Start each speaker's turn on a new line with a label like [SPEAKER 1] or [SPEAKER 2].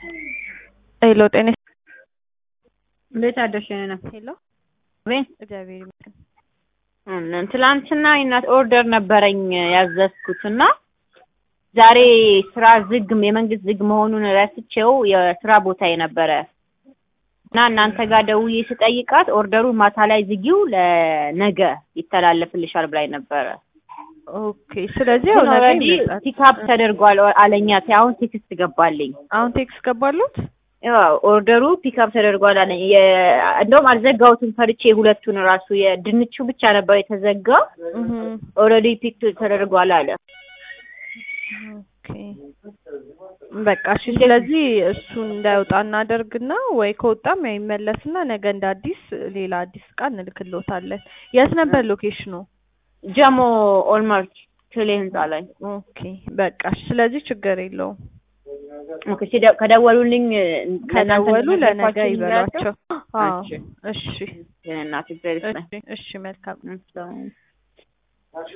[SPEAKER 1] ሄሎ ጤና
[SPEAKER 2] እንዴት አደርሽ? ነው
[SPEAKER 1] ሄሎ
[SPEAKER 2] ቤት
[SPEAKER 1] እግዚአብሔር ይመስገን።
[SPEAKER 2] እም፣ ትላንትና የእናት ኦርደር ነበረኝ ያዘዝኩት እና ዛሬ ስራ ዝግ የመንግስት ዝግ መሆኑን ረስቼው የስራ ቦታ የነበረ እና እናንተ ጋር ደውዬ ስጠይቃት ኦርደሩ ማታ ላይ ዝጊው ለነገ ይተላለፍልሻል ብላኝ ነበረ።
[SPEAKER 1] ኦኬ ስለዚህ ያው ነገ
[SPEAKER 2] ኦልሬዲ
[SPEAKER 1] ይመጣል።
[SPEAKER 2] ፒክአፕ ተደርጓል አለኛ። አሁን ቴክስት ገባልኝ።
[SPEAKER 1] አሁን ቴክስት ገባሉት?
[SPEAKER 2] ያው ኦርደሩ ፒክአፕ ተደርጓል አለኝ። የ- እንደውም አልዘጋሁትም ፈርቼ ሁለቱን ራሱ የድንቹ ብቻ ነበር የተዘጋ።
[SPEAKER 1] እህ
[SPEAKER 2] ኦልሬዲ ፒክ ተደርጓል አለ።
[SPEAKER 1] ኦኬ በቃ እሺ። ስለዚህ እሱን እንዳይወጣ እናደርግና ወይ ከወጣም ያው ይመለስና ነገ እንደ አዲስ ሌላ አዲስ እቃ እንልክልዎታለን። የት ነበር ሎኬሽኑ?
[SPEAKER 2] ጀሞ ኦልማርት ቴሌ ህንጻ ላይ
[SPEAKER 1] ኦኬ በቃ እሺ። ስለዚህ ችግር የለውም።
[SPEAKER 2] ኦኬ ሲደ- ከደወሉልኝ
[SPEAKER 1] ከደወሉ
[SPEAKER 2] ለእናንተ
[SPEAKER 1] ለነገ
[SPEAKER 2] ነገርኳችሁ
[SPEAKER 1] ይበሏቸው። አዎ
[SPEAKER 2] እሺ።
[SPEAKER 1] እሺ
[SPEAKER 2] እናት እግዚአብሔር ይስጥልኝ።
[SPEAKER 1] እሺ እሺ መልካም
[SPEAKER 2] እሺ።